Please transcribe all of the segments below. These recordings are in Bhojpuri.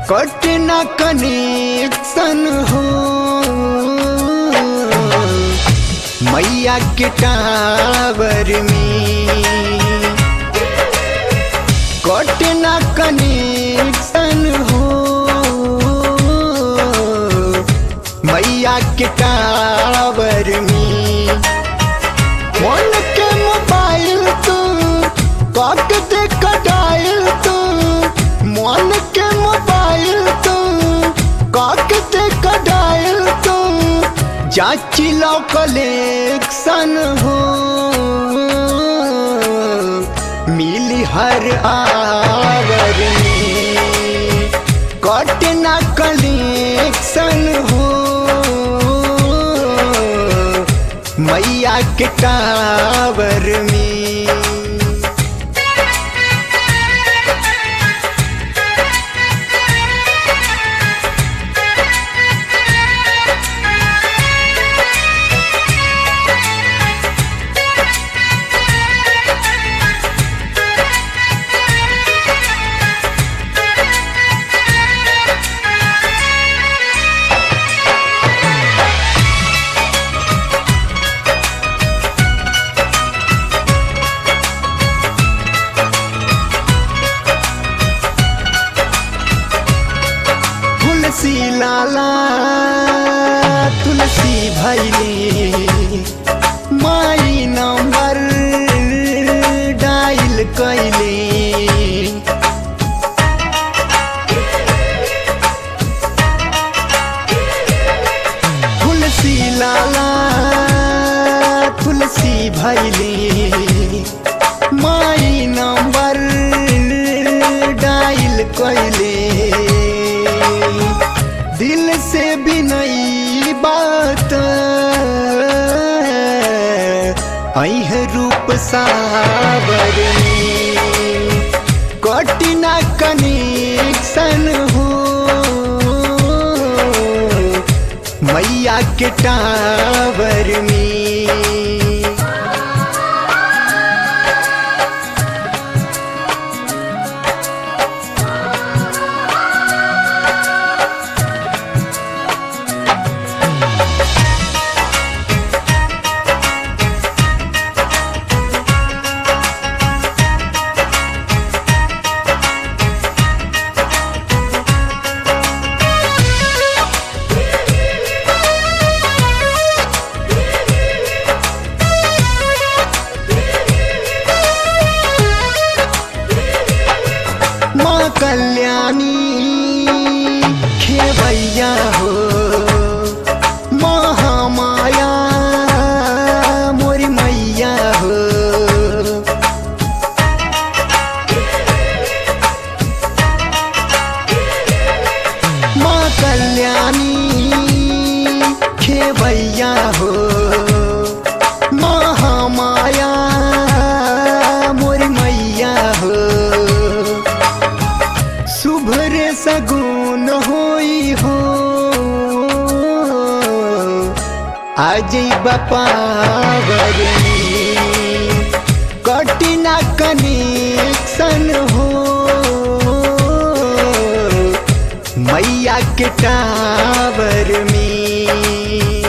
कटना कनेक्शन हो मैया के टावर में कटना कनेक्शन हो मैया के टावर में फोन के मोबाइल तू कट दे कटाइल तू मन के मोबाइल तू कट दे कटाइल तू जाची लो कलेक्शन हो मिली हर आवर में कटना कलेक्शन हो मैया के टावर में तुलसी लाला तुलसी भैले माई नंबर डायल कैले तुलसी लाला तुलसी भैले माई नंबर डायल कैले दिल से भी नई बात अह रूप सावर में कटिना कनेक्शन हो मैया के टावर में माँ कल्याणी खेवैया हो महामाया मोरी मैया हो माँ कल्याणी खेवैया हो महामाया मोरी मैया हो शुभ रे सगुन होई हो आज बपावर कटिना कनेक्शन हो मैया के टावर में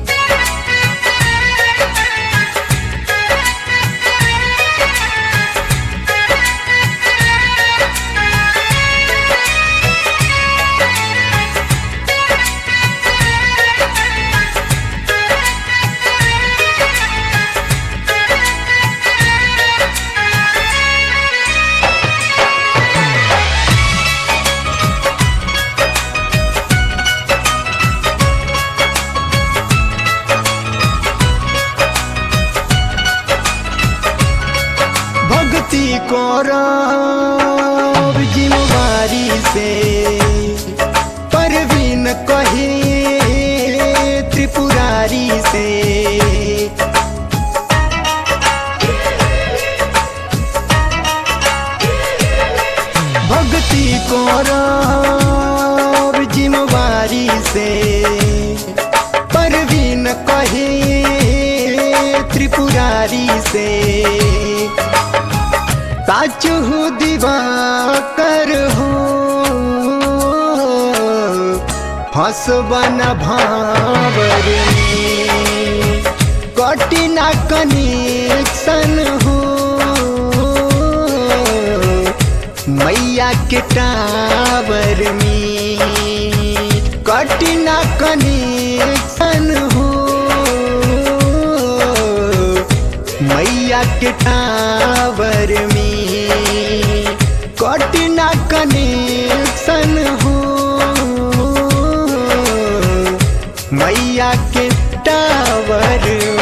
भक्ति करब जिम्मेवारी से परवीन कहे त्रिपुरारी से भक्ति करब जिम्मेवारी से परवीन कहे त्रिपुरारी से साचु दीवा कर हो फसबन भावर में कटिना कनेक्शन हो मैया के टावर में कटिना कनेक्शन हो मैया के टावर में कटिना कनेक्शन हो मैया के टावर